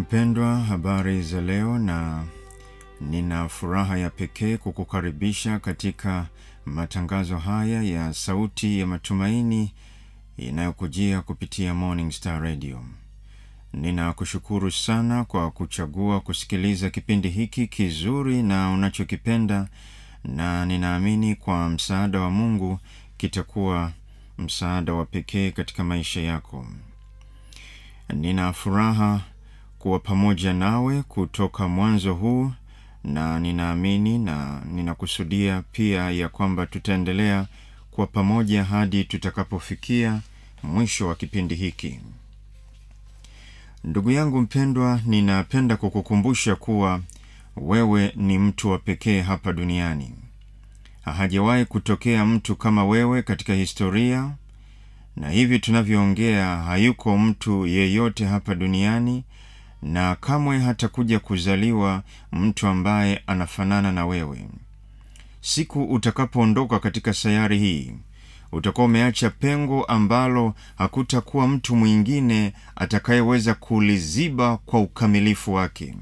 Mpendwa, habari za leo, na nina furaha ya pekee kukukaribisha katika matangazo haya ya Sauti ya Matumaini inayokujia kupitia Morning Star Radio. Ninakushukuru sana kwa kuchagua kusikiliza kipindi hiki kizuri na unachokipenda, na ninaamini kwa msaada wa Mungu kitakuwa msaada wa pekee katika maisha yako. Nina furaha kuwa pamoja nawe kutoka mwanzo huu, na ninaamini na ninakusudia pia ya kwamba tutaendelea kuwa pamoja hadi tutakapofikia mwisho wa kipindi hiki. Ndugu yangu mpendwa, ninapenda kukukumbusha kuwa wewe ni mtu wa pekee hapa duniani. Hajawahi kutokea mtu kama wewe katika historia, na hivi tunavyoongea, hayuko mtu yeyote hapa duniani na kamwe hatakuja kuzaliwa mtu ambaye anafanana na wewe. Siku utakapoondoka katika sayari hii, utakuwa umeacha pengo ambalo hakutakuwa mtu mwingine atakayeweza kuliziba kwa ukamilifu wake.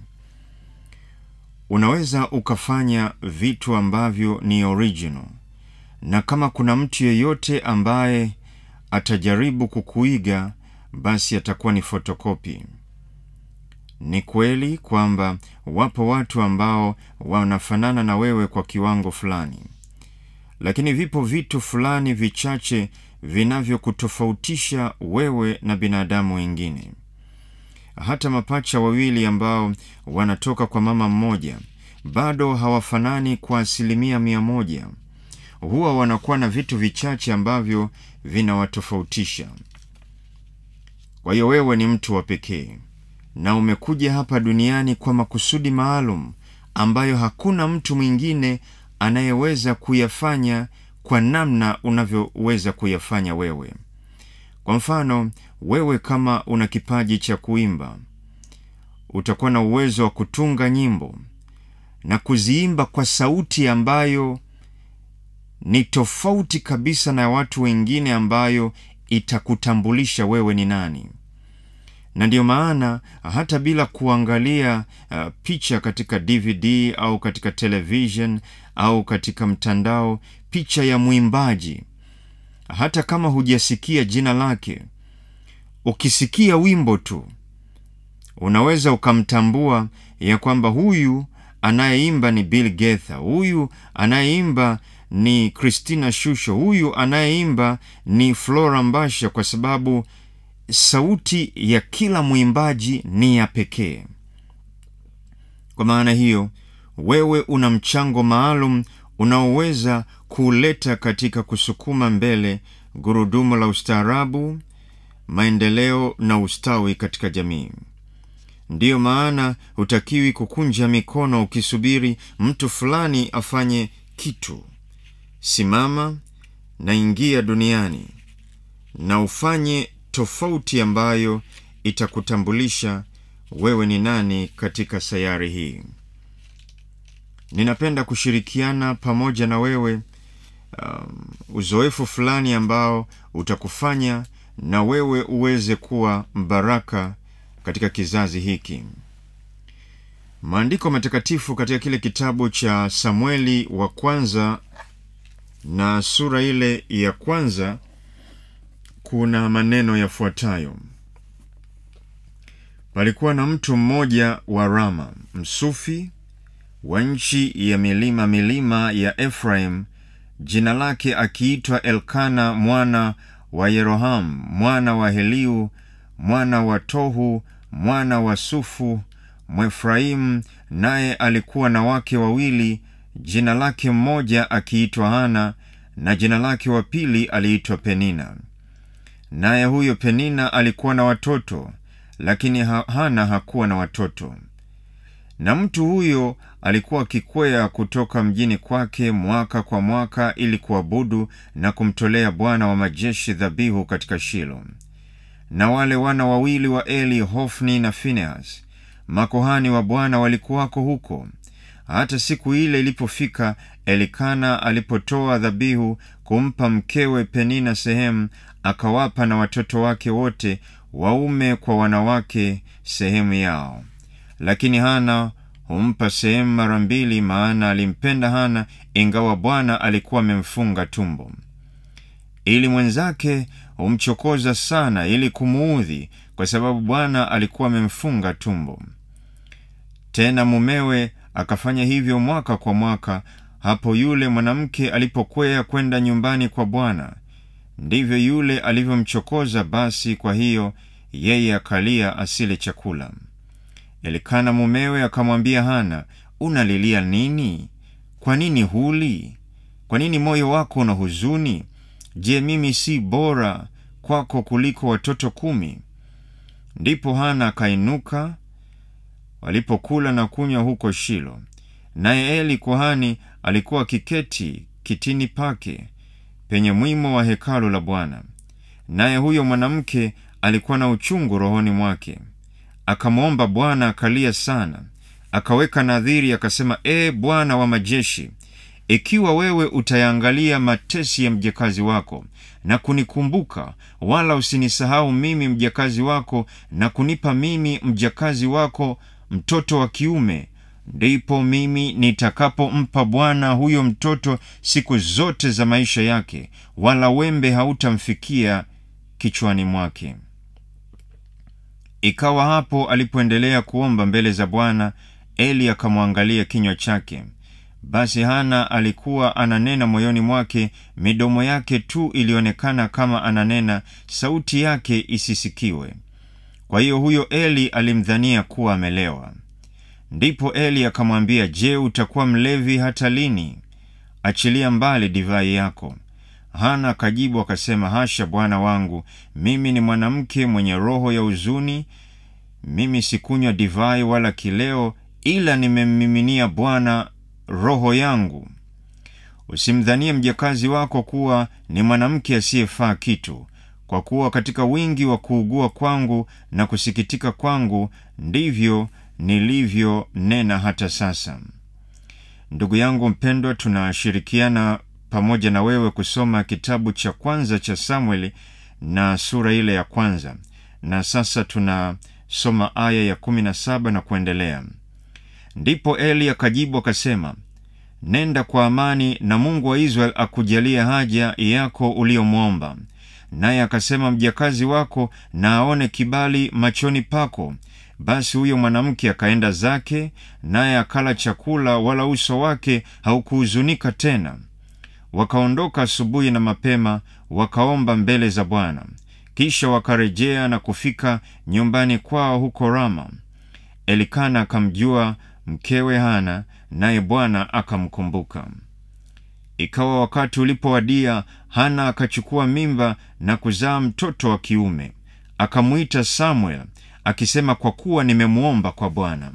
Unaweza ukafanya vitu ambavyo ni original, na kama kuna mtu yeyote ambaye atajaribu kukuiga, basi atakuwa ni fotokopi. Ni kweli kwamba wapo watu ambao wanafanana na wewe kwa kiwango fulani, lakini vipo vitu fulani vichache vinavyokutofautisha wewe na binadamu wengine. Hata mapacha wawili ambao wanatoka kwa mama mmoja bado hawafanani kwa asilimia mia moja. Huwa wanakuwa na vitu vichache ambavyo vinawatofautisha. Kwa hiyo wewe ni mtu wa pekee na umekuja hapa duniani kwa makusudi maalum ambayo hakuna mtu mwingine anayeweza kuyafanya kwa namna unavyoweza kuyafanya wewe. Kwa mfano, wewe kama una kipaji cha kuimba, utakuwa na uwezo wa kutunga nyimbo na kuziimba kwa sauti ambayo ni tofauti kabisa na watu wengine, ambayo itakutambulisha wewe ni nani na ndiyo maana hata bila kuangalia uh, picha katika DVD au katika television au katika mtandao, picha ya mwimbaji, hata kama hujasikia jina lake, ukisikia wimbo tu unaweza ukamtambua ya kwamba huyu anayeimba ni Bill Gaither, huyu anayeimba ni Christina Shusho, huyu anayeimba ni Flora Mbasha, kwa sababu sauti ya kila mwimbaji ni ya pekee. Kwa maana hiyo, wewe una mchango maalum unaoweza kuuleta katika kusukuma mbele gurudumu la ustaarabu, maendeleo na ustawi katika jamii. Ndiyo maana hutakiwi kukunja mikono ukisubiri mtu fulani afanye kitu. Simama na ingia duniani na ufanye tofauti ambayo itakutambulisha wewe ni nani katika sayari hii. Ninapenda kushirikiana pamoja na wewe um, uzoefu fulani ambao utakufanya na wewe uweze kuwa mbaraka katika kizazi hiki. Maandiko matakatifu katika kile kitabu cha Samueli wa kwanza na sura ile ya kwanza kuna maneno yafuatayo: palikuwa na mtu mmoja wa Rama, msufi wa nchi ya milima milima ya Efraim, jina lake akiitwa Elkana mwana wa Yeroham mwana wa Heliu mwana wa Tohu mwana wa Sufu Mwefraimu, naye alikuwa na wake wawili, jina lake mmoja akiitwa Hana na jina lake wa pili aliitwa Penina. Naye huyo Penina alikuwa na watoto, lakini Hana hakuwa na watoto. Na mtu huyo alikuwa akikwea kutoka mjini kwake mwaka kwa mwaka ili kuabudu na kumtolea Bwana wa majeshi dhabihu katika Shilo. Na wale wana wawili wa Eli, Hofni na Finehas, makohani wa Bwana walikuwako huko. Hata siku ile ilipofika, Elikana alipotoa dhabihu kumpa mkewe Penina sehemu, akawapa na watoto wake wote waume kwa wanawake sehemu yao. lakini Hana humpa sehemu mara mbili, maana alimpenda Hana ingawa Bwana alikuwa amemfunga tumbo. Ili mwenzake humchokoza sana ili kumuudhi, kwa sababu Bwana alikuwa amemfunga tumbo. Tena mumewe akafanya hivyo mwaka kwa mwaka. Hapo yule mwanamke alipokwea kwenda nyumbani kwa Bwana, ndivyo yule alivyomchokoza. Basi kwa hiyo yeye akalia asile chakula. Elikana mumewe akamwambia Hana, unalilia nini? Kwa nini huli? Kwa nini moyo wako una huzuni? Je, mimi si bora kwako kuliko watoto kumi? Ndipo Hana akainuka walipokula na kunywa huko Shilo, naye Eli kuhani alikuwa akiketi kitini pake penye mwimo wa hekalu la Bwana. Naye huyo mwanamke alikuwa na uchungu rohoni mwake, akamwomba Bwana, akalia sana, akaweka nadhiri, akasema, Ee Bwana wa majeshi, ikiwa wewe utayaangalia matesi ya mjakazi wako na kunikumbuka, wala usinisahau mimi mjakazi wako, na kunipa mimi mjakazi wako mtoto wa kiume, ndipo mimi nitakapompa Bwana huyo mtoto siku zote za maisha yake, wala wembe hautamfikia kichwani mwake. Ikawa hapo alipoendelea kuomba mbele za Bwana, Eli akamwangalia kinywa chake. Basi Hana alikuwa ananena moyoni mwake, midomo yake tu ilionekana kama ananena, sauti yake isisikiwe. Kwa hiyo huyo Eli alimdhania kuwa amelewa. Ndipo Eli akamwambia, Je, utakuwa mlevi hata lini? Achilia mbali divai yako. Hana akajibu akasema, hasha, bwana wangu, mimi ni mwanamke mwenye roho ya huzuni. Mimi sikunywa divai wala kileo, ila nimemmiminia Bwana roho yangu. Usimdhanie mjakazi wako kuwa ni mwanamke asiyefaa kitu, kwa kuwa katika wingi wa kuugua kwangu na kusikitika kwangu ndivyo nilivyonena hata sasa. Ndugu yangu mpendwa, tunashirikiana pamoja na wewe kusoma kitabu cha kwanza cha Samueli na sura ile ya kwanza, na sasa tunasoma aya ya kumi na saba na kuendelea. Ndipo Eli akajibu akasema, nenda kwa amani, na Mungu wa Israeli akujalia haja yako uliyomwomba. Naye akasema, mjakazi wako na aone kibali machoni pako. Basi huyo mwanamke akaenda zake, naye akala chakula, wala uso wake haukuhuzunika tena. Wakaondoka asubuhi na mapema, wakaomba mbele za Bwana. Kisha wakarejea na kufika nyumbani kwao huko Rama. Elikana akamjua mkewe Hana, naye Bwana akamkumbuka. Ikawa wakati ulipowadia, Hana akachukua mimba na kuzaa mtoto wa kiume, akamwita Samuel akisema, kwa kuwa nimemwomba kwa Bwana.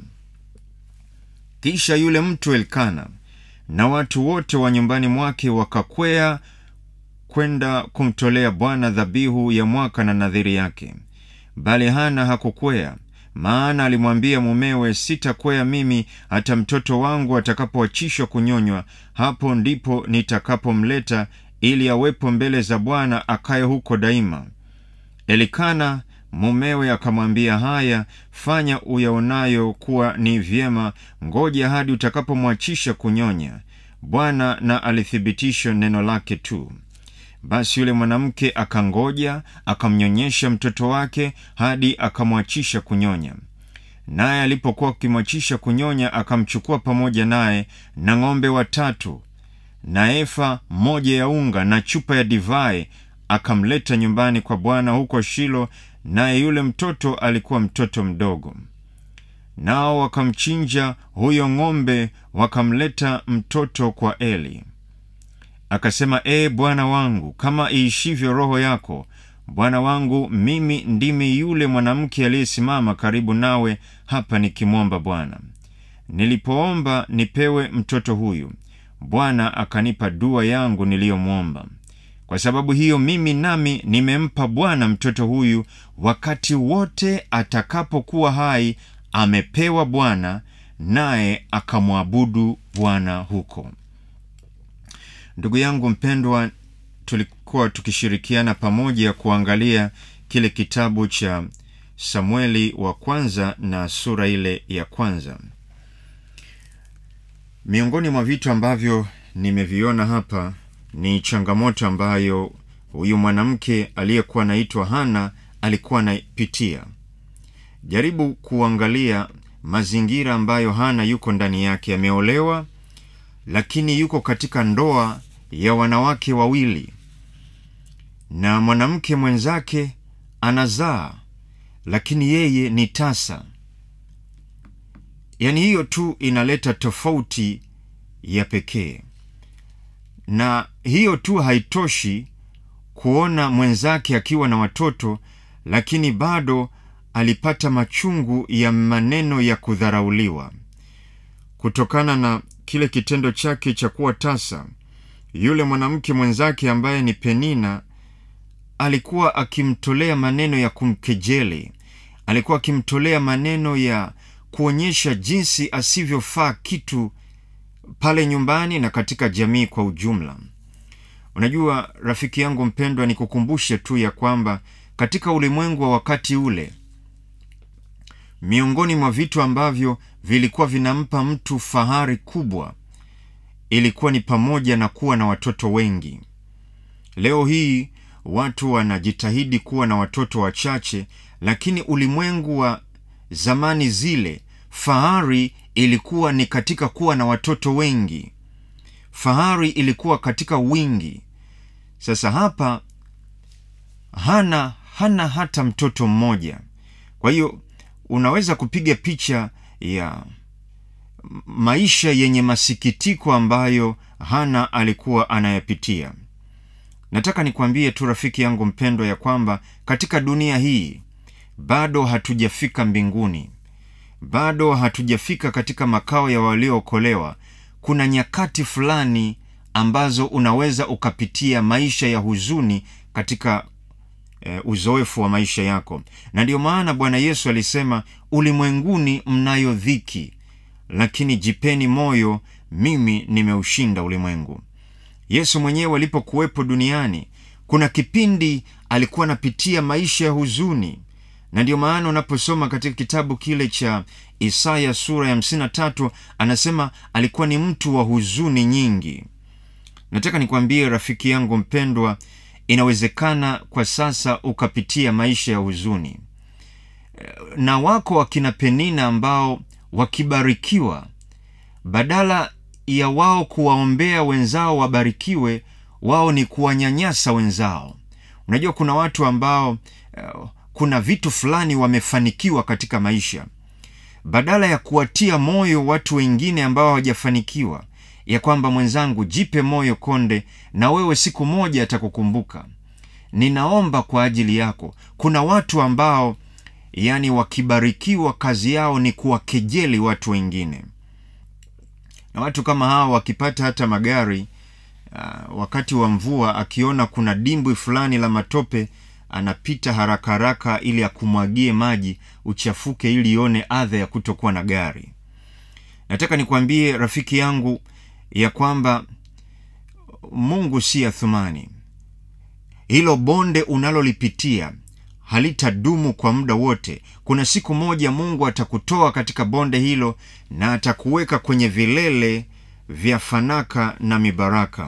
Kisha yule mtu Elkana na watu wote wa nyumbani mwake wakakwea kwenda kumtolea Bwana dhabihu ya mwaka na nadhiri yake, bali Hana hakukwea maana alimwambia mumewe, sitakwea mimi hata mtoto wangu atakapoachishwa kunyonywa, hapo ndipo nitakapomleta ili awepo mbele za Bwana akaye huko daima. Elikana mumewe akamwambia, haya, fanya uyaonayo kuwa ni vyema, ngoja hadi utakapomwachisha kunyonya. Bwana na alithibitisha neno lake tu. Basi yule mwanamke akangoja, akamnyonyesha mtoto wake hadi akamwachisha kunyonya. Naye alipokuwa akimwachisha kunyonya, akamchukua pamoja naye na ng'ombe watatu na efa moja ya unga na chupa ya divai, akamleta nyumbani kwa Bwana huko Shilo, naye yule mtoto alikuwa mtoto mdogo. Nao wakamchinja huyo ng'ombe, wakamleta mtoto kwa Eli. Akasema, ee Bwana wangu, kama iishivyo roho yako, bwana wangu, mimi ndimi yule mwanamke aliyesimama karibu nawe hapa nikimwomba Bwana. Nilipoomba nipewe mtoto huyu, Bwana akanipa dua yangu niliyomwomba. Kwa sababu hiyo mimi nami nimempa Bwana mtoto huyu, wakati wote atakapokuwa hai amepewa Bwana, naye akamwabudu Bwana huko. Ndugu yangu mpendwa, tulikuwa tukishirikiana pamoja kuangalia kile kitabu cha samueli wa kwanza na sura ile ya kwanza miongoni mwa vitu ambavyo nimeviona hapa ni changamoto ambayo huyu mwanamke aliyekuwa anaitwa hana alikuwa anapitia jaribu kuangalia mazingira ambayo hana yuko ndani yake ameolewa lakini yuko katika ndoa ya wanawake wawili na mwanamke mwenzake anazaa lakini yeye ni tasa yaani hiyo tu inaleta tofauti ya pekee na hiyo tu haitoshi kuona mwenzake akiwa na watoto lakini bado alipata machungu ya maneno ya kudharauliwa kutokana na kile kitendo chake cha kuwa tasa yule mwanamke mwenzake ambaye ni penina alikuwa akimtolea maneno ya kumkejeli alikuwa akimtolea maneno ya kuonyesha jinsi asivyofaa kitu pale nyumbani na katika jamii kwa ujumla unajua rafiki yangu mpendwa nikukumbushe tu ya kwamba katika ulimwengu wa wakati ule miongoni mwa vitu ambavyo vilikuwa vinampa mtu fahari kubwa ilikuwa ni pamoja na kuwa na watoto wengi leo hii watu wanajitahidi kuwa na watoto wachache lakini ulimwengu wa zamani zile fahari ilikuwa ni katika kuwa na watoto wengi fahari ilikuwa katika wingi sasa hapa hana hana hata mtoto mmoja kwa hiyo unaweza kupiga picha ya maisha yenye masikitiko ambayo hana alikuwa anayapitia nataka nikwambie tu rafiki yangu mpendwa ya kwamba katika dunia hii bado hatujafika mbinguni bado hatujafika katika makao ya waliookolewa kuna nyakati fulani ambazo unaweza ukapitia maisha ya huzuni katika e, uzoefu wa maisha yako na ndiyo maana bwana yesu alisema ulimwenguni mnayo dhiki lakini jipeni moyo mimi nimeushinda ulimwengu yesu mwenyewe alipokuwepo duniani kuna kipindi alikuwa anapitia maisha ya huzuni na ndiyo maana unaposoma katika kitabu kile cha isaya sura ya 53 anasema alikuwa ni mtu wa huzuni nyingi nataka nikwambie rafiki yangu mpendwa inawezekana kwa sasa ukapitia maisha ya huzuni na wako wakina penina ambao wakibarikiwa badala ya wao kuwaombea wenzao wabarikiwe wao ni kuwanyanyasa wenzao unajua kuna watu ambao uh, kuna vitu fulani wamefanikiwa katika maisha badala ya kuwatia moyo watu wengine ambao hawajafanikiwa ya kwamba mwenzangu jipe moyo konde na wewe siku moja atakukumbuka ninaomba kwa ajili yako kuna watu ambao yani wakibarikiwa kazi yao ni kuwakejeli watu wengine na watu kama hawa wakipata hata magari uh, wakati wa mvua akiona kuna dimbwi fulani la matope anapita haraka haraka ili akumwagie maji uchafuke ili ione adha ya kutokuwa na gari nataka nikwambie rafiki yangu ya kwamba mungu si athumani hilo bonde unalolipitia halitadumu kwa muda wote kuna siku moja mungu atakutoa katika bonde hilo na atakuweka kwenye vilele vya fanaka na mibaraka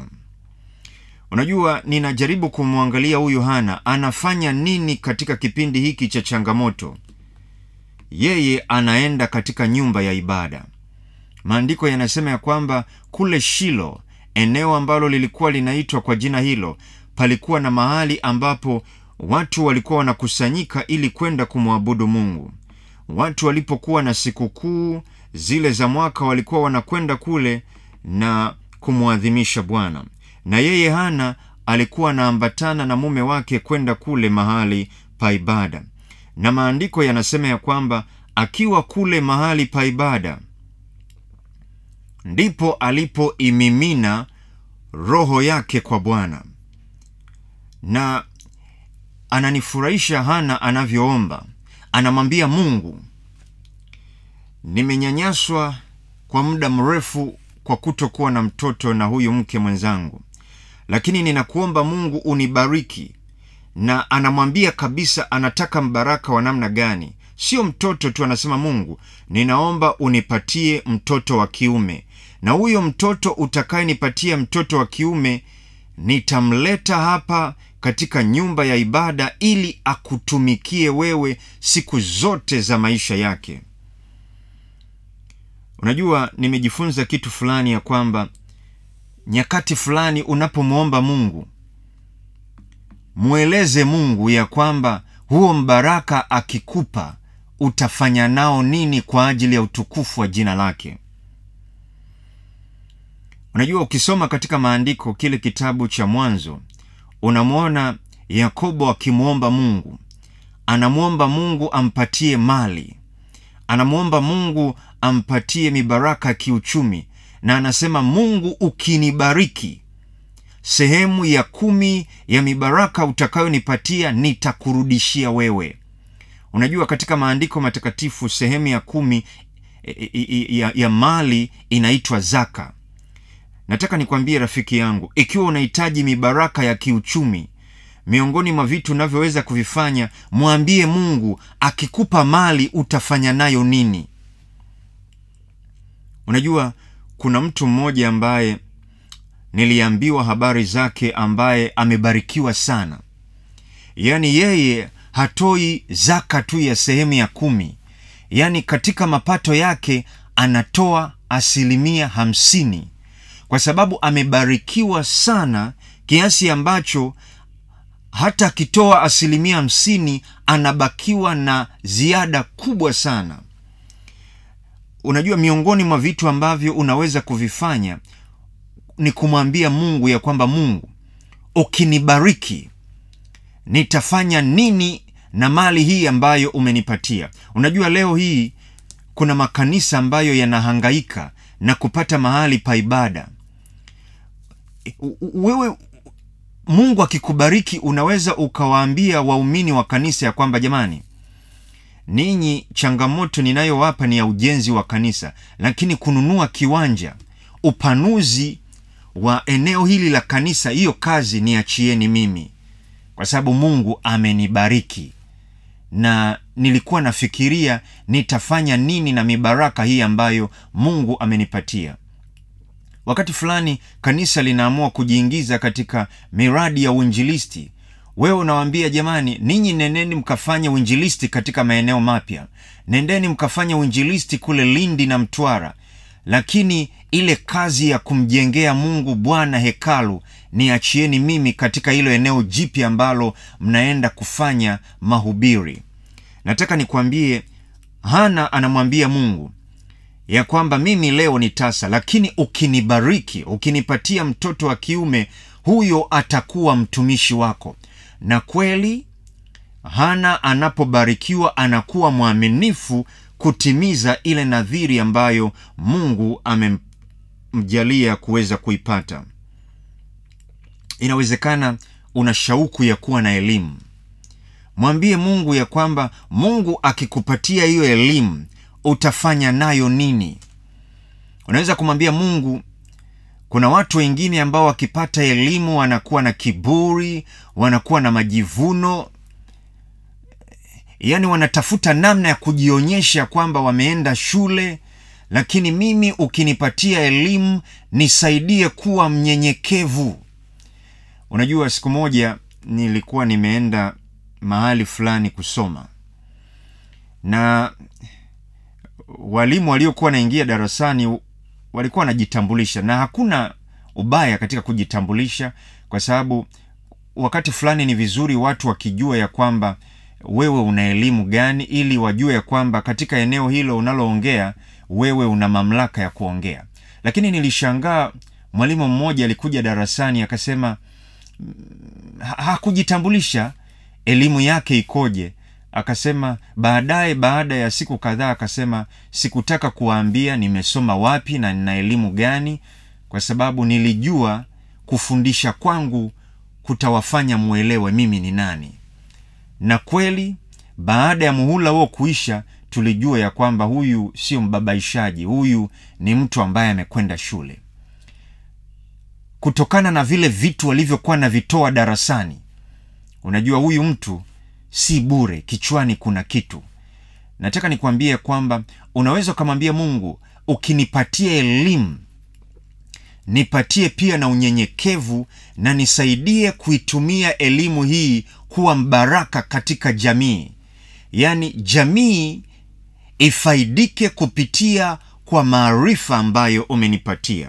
unajua ninajaribu kumwangalia huyu hana anafanya nini katika kipindi hiki cha changamoto yeye anaenda katika nyumba ya ibada maandiko yanasema ya kwamba kule shilo eneo ambalo lilikuwa linaitwa kwa jina hilo palikuwa na mahali ambapo watu walikuwa wanakusanyika ili kwenda kumwabudu mungu watu walipokuwa na sikukuu zile za mwaka walikuwa wanakwenda kule na kumwadhimisha bwana na yeye hana alikuwa anaambatana na mume wake kwenda kule mahali pa ibada na maandiko yanasema ya kwamba akiwa kule mahali pa ibada ndipo alipoimimina roho yake kwa bwana na ananifurahisha hana anavyoomba anamwambia mungu nimenyanyaswa kwa muda mrefu kwa kutokuwa na mtoto na huyu mke mwenzangu lakini ninakuomba mungu unibariki na anamwambia kabisa anataka mbaraka wa namna gani sio mtoto tu anasema mungu ninaomba unipatie mtoto wa kiume na huyo mtoto utakayenipatia mtoto wa kiume nitamleta hapa katika nyumba ya ibada ili akutumikie wewe siku zote za maisha yake unajua nimejifunza kitu fulani ya kwamba nyakati fulani unapomwomba mungu mweleze mungu ya kwamba huo mbaraka akikupa utafanya nao nini kwa ajili ya utukufu wa jina lake unajua ukisoma katika maandiko kile kitabu cha mwanzo unamwona yakobo akimwomba mungu anamwomba mungu ampatie mali anamwomba mungu ampatie mibaraka ya kiuchumi na anasema mungu ukinibariki sehemu ya kumi ya mibaraka utakayonipatia nitakurudishia wewe unajua katika maandiko matakatifu sehemu ya kumi ya, ya mali inaitwa zaka nataka nikwambie rafiki yangu ikiwa unahitaji mibaraka ya kiuchumi miongoni mwa vitu unavyoweza kuvifanya mwambie mungu akikupa mali utafanya nayo nini unajua kuna mtu mmoja ambaye niliambiwa habari zake ambaye amebarikiwa sana yaani yeye hatoi zaka tu ya sehemu ya kumi yaani katika mapato yake anatoa asilimia hamsini kwa sababu amebarikiwa sana kiasi ambacho hata akitoa asilimia hamsini anabakiwa na ziada kubwa sana unajua miongoni mwa vitu ambavyo unaweza kuvifanya ni kumwambia mungu ya kwamba mungu ukinibariki nitafanya nini na mali hii ambayo umenipatia unajua leo hii kuna makanisa ambayo yanahangaika na kupata mahali pa ibada wewe mungu akikubariki unaweza ukawaambia waumini wa kanisa ya kwamba jamani ninyi changamoto ninayowapa ni ya ujenzi wa kanisa lakini kununua kiwanja upanuzi wa eneo hili la kanisa hiyo kazi niachieni mimi kwa sababu mungu amenibariki na nilikuwa nafikiria nitafanya nini na mibaraka hii ambayo mungu amenipatia wakati fulani kanisa linaamua kujiingiza katika miradi ya uinjilisti wewe unawaambia jamani ninyi nendeni mkafanya uinjilisti katika maeneo mapya nendeni mkafanya uinjilisti kule lindi na mtwara lakini ile kazi ya kumjengea mungu bwana hekalu niachieni mimi katika hilo eneo jipya ambalo mnaenda kufanya mahubiri nataka nikwambie hana anamwambia mungu ya kwamba mimi leo ni tasa lakini ukinibariki ukinipatia mtoto wa kiume huyo atakuwa mtumishi wako na kweli hana anapobarikiwa anakuwa mwaminifu kutimiza ile nadhiri ambayo mungu amemjalia kuweza kuipata inawezekana una shauku ya kuwa na elimu mwambie mungu ya kwamba mungu akikupatia hiyo elimu utafanya nayo nini unaweza kumwambia mungu kuna watu wengine ambao wakipata elimu wanakuwa na kiburi wanakuwa na majivuno yaani wanatafuta namna ya kujionyesha kwamba wameenda shule lakini mimi ukinipatia elimu nisaidie kuwa mnyenyekevu unajua siku moja nilikuwa nimeenda mahali fulani kusoma na walimu waliokuwa wanaingia darasani walikuwa wanajitambulisha na hakuna ubaya katika kujitambulisha kwa sababu wakati fulani ni vizuri watu wakijua ya kwamba wewe una elimu gani ili wajue ya kwamba katika eneo hilo unaloongea wewe una mamlaka ya kuongea lakini nilishangaa mwalimu mmoja alikuja darasani akasema ha- hakujitambulisha elimu yake ikoje akasema baadaye baada ya siku kadhaa akasema sikutaka kuwaambia nimesoma wapi na nina elimu gani kwa sababu nilijua kufundisha kwangu kutawafanya mwelewe mimi ni nani na kweli baada ya muhula huo kuisha tulijua ya kwamba huyu sio mbabaishaji huyu ni mtu ambaye amekwenda shule kutokana na vile vitu walivyokuwa navitoa darasani unajua huyu mtu si bure kichwani kuna kitu nataka nikwambie kwamba unaweza ukamwambia mungu ukinipatia elimu nipatie pia na unyenyekevu na nisaidie kuitumia elimu hii kuwa mbaraka katika jamii yaani jamii ifaidike kupitia kwa maarifa ambayo umenipatia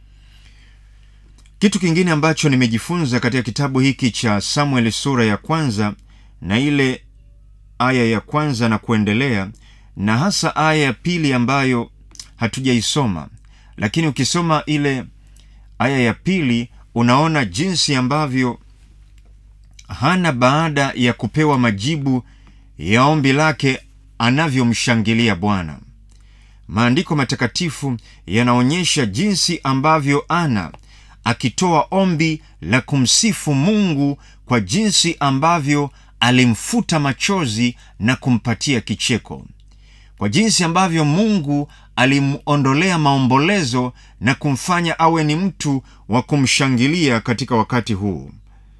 kitu kingine ambacho nimejifunza katika kitabu hiki cha samueli sura ya kwanza na ile aya ya kwanza na kuendelea na hasa aya ya pili ambayo hatujaisoma lakini ukisoma ile aya ya pili unaona jinsi ambavyo hana baada ya kupewa majibu ya ombi lake anavyomshangilia bwana maandiko matakatifu yanaonyesha jinsi ambavyo ana akitoa ombi la kumsifu mungu kwa jinsi ambavyo alimfuta machozi na kumpatia kicheko kwa jinsi ambavyo mungu alimwondolea maombolezo na kumfanya awe ni mtu wa kumshangilia katika wakati huu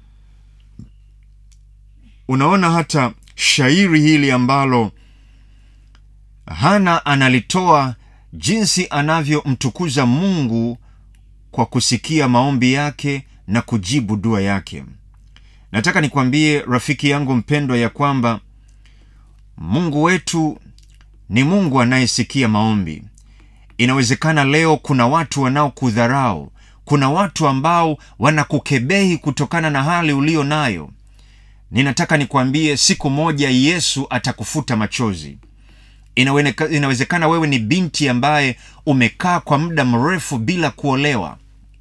unaona hata shairi hili ambalo hana analitoa jinsi anavyomtukuza mungu kwa kusikia maombi yake na kujibu dua yake nataka nikwambie rafiki yangu mpendwa ya kwamba mungu wetu ni mungu anayesikia maombi inawezekana leo kuna watu wanaokudharau kuna watu ambao wanakukebehi kutokana na hali ulio nayo ninataka nikwambie siku moja yesu atakufuta machozi Inawene- inawezekana wewe ni binti ambaye umekaa kwa muda mrefu bila kuolewa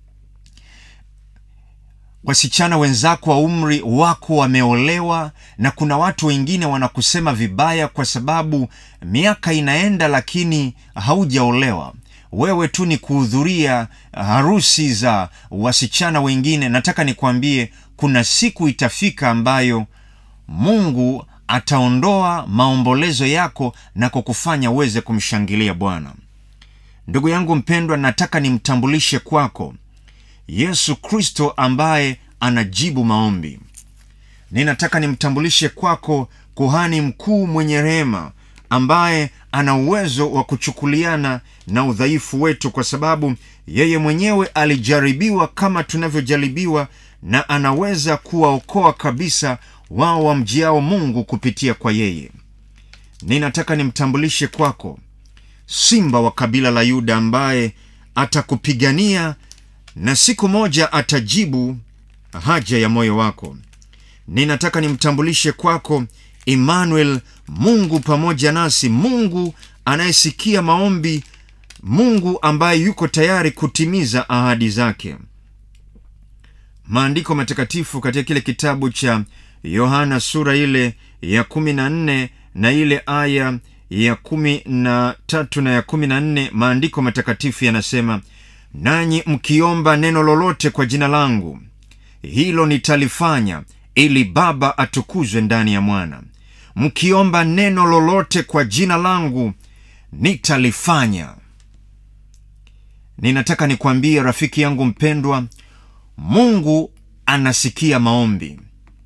wasichana wenzako wa umri wako wameolewa na kuna watu wengine wanakusema vibaya kwa sababu miaka inaenda lakini haujaolewa wewe tu ni kuhudhuria harusi za wasichana wengine nataka nikwambie kuna siku itafika ambayo mungu ataondoa maombolezo yako na kukufanya uweze kumshangilia bwana ndugu yangu mpendwa nataka nimtambulishe kwako yesu kristo ambaye anajibu maombi ninataka nimtambulishe kwako kuhani mkuu mwenye rehema ambaye ana uwezo wa kuchukuliana na udhaifu wetu kwa sababu yeye mwenyewe alijaribiwa kama tunavyojaribiwa na anaweza kuwaokoa kabisa wao wamjiao mungu kupitia kwa yeye ninataka nimtambulishe kwako simba wa kabila la yuda ambaye atakupigania na siku moja atajibu haja ya moyo wako ninataka nimtambulishe kwako emmanuel mungu pamoja nasi mungu anayesikia maombi mungu ambaye yuko tayari kutimiza ahadi zake maandiko matakatifu katika kile kitabu cha yohana sura ile ya kumi na nne na ile aya ya kumi na tatu na ya kumi na nne maandiko matakatifu yanasema nanyi mkiomba neno lolote kwa jina langu hilo nitalifanya ili baba atukuzwe ndani ya mwana mkiomba neno lolote kwa jina langu nitalifanya ninataka nikwambie rafiki yangu mpendwa mungu anasikia maombi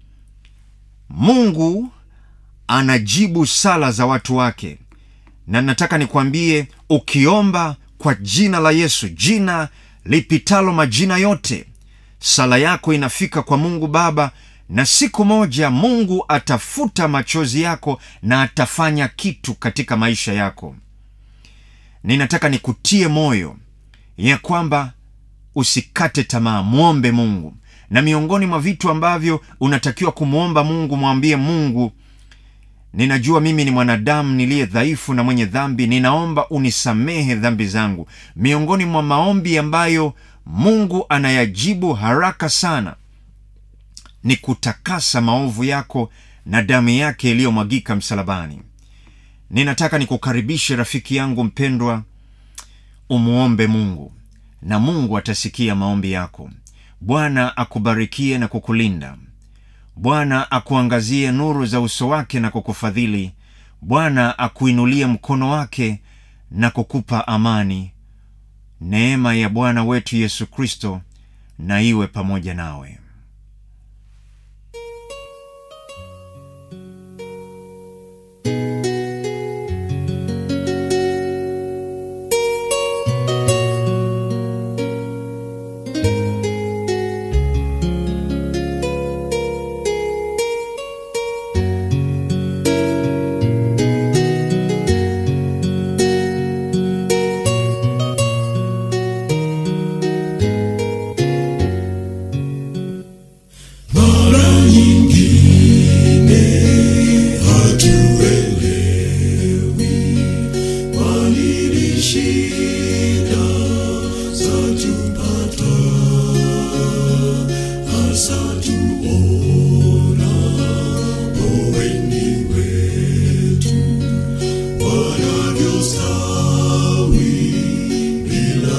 mungu anajibu sala za watu wake na nataka nikwambie ukiomba kwa jina la yesu jina lipitalo majina yote sala yako inafika kwa mungu baba na siku moja mungu atafuta machozi yako na atafanya kitu katika maisha yako ninataka nikutie moyo ya kwamba usikate tamaa mwombe mungu na miongoni mwa vitu ambavyo unatakiwa kumwomba mungu mwambie mungu ninajua mimi ni mwanadamu niliye dhaifu na mwenye dhambi ninaomba unisamehe dhambi zangu miongoni mwa maombi ambayo mungu anayajibu haraka sana ni kutakasa maovu yako na damu yake iliyomwagika msalabani ninataka nikukaribishe rafiki yangu mpendwa umwombe mungu na mungu atasikia maombi yako bwana akubarikie na kukulinda bwana akuangazie nuru za uso wake na kukufadhili bwana akuinulie mkono wake na kukupa amani neema ya bwana wetu yesu kristo na iwe pamoja nawe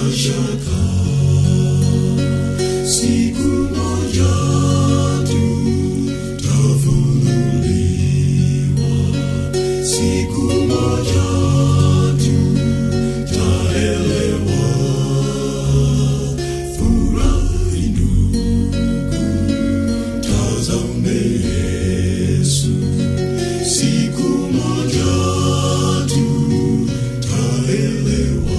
shaka siku moja tutafunuliwa siku moja tutaelewa furahi ndugu tazame yesu siku moja tutaelewa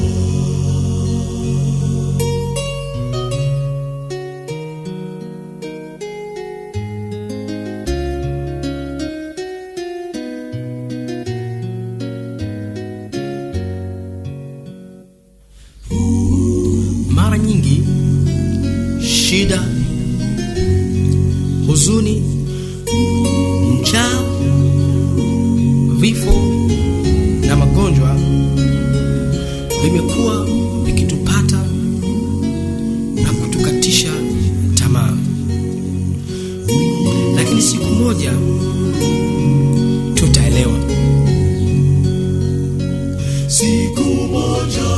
mara nyingi shida huzuni njaa vifo na magonjwa vimekuwa vikitupata na kutukatisha tamaa lakini siku moja tutaelewa siku moja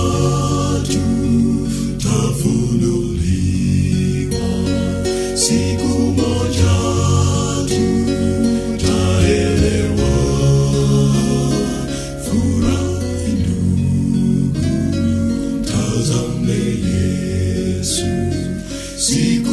tutafunuliwa siku moja tutaelewa furahi ndugu tazame yesu siku